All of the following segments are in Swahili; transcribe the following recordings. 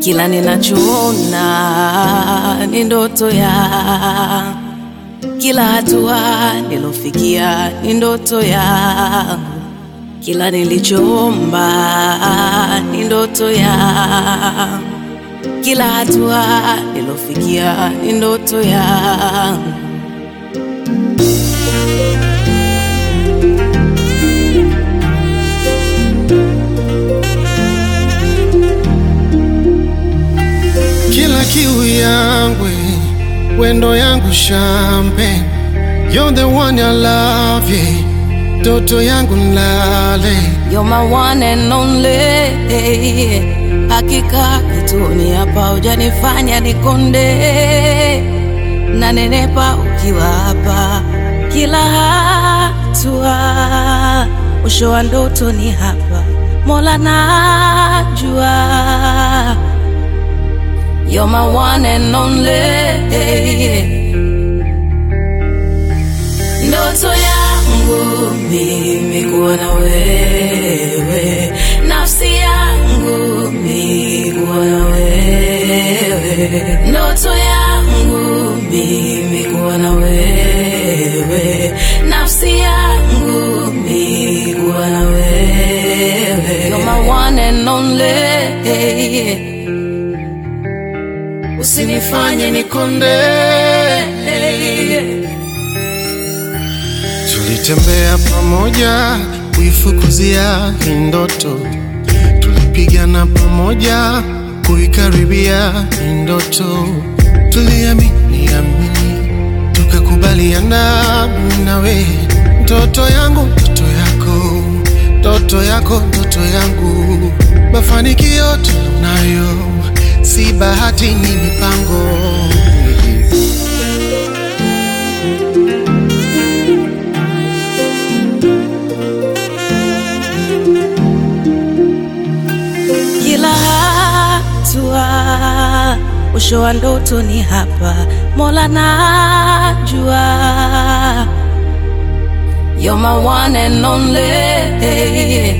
kila ninachoona ni ndoto ya kila hatua nilofikia ni ndoto ya kila nilichoomba ni ndoto ya kila hatua nilofikia ni ndoto ya kila kiu yangu wendo yangu champagne you're the one I love yeah. Toto yangu nlale You're my one and only. Hakika kituni hapa hujanifanya nikonde, na nenepa ukiwa hapa kila hatua. Mwisho wa ndoto ni hapa, Mola najua. You're my one and only. Ndoto yangu mimi kuwa na wewe, nafsi yangu mimi kuwa na wewe, ndoto yangu mimi kuwa na wewe, nafsi yangu mimi kuwa na wewe. You're my one and only. Usinifanye nikonde. tulitembea pamoja kuifukuzia hii ndoto tulipigana pamoja kuikaribia hii ndoto tuliamini amini tukakubaliana mimi nawe ndoto yangu ndoto yako ndoto yako ndoto yangu mafanikio tunayo si bahati ni mipango kila hatua. Mwisho wa ndoto ni hapa, Mola najua. You're my one and only.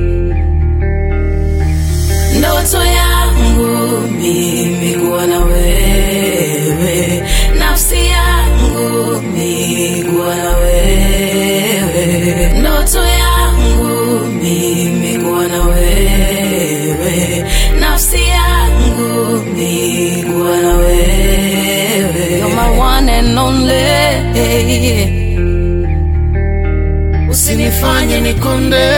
Ndoto yangu mimi kuwa na wewe, nafsi yangu mimi kuwa na wewe, ndoto yangu mimi kuwa na wewe, nafsi yangu mimi kuwa na wewe. You're my one and only. Usinifanye nikonde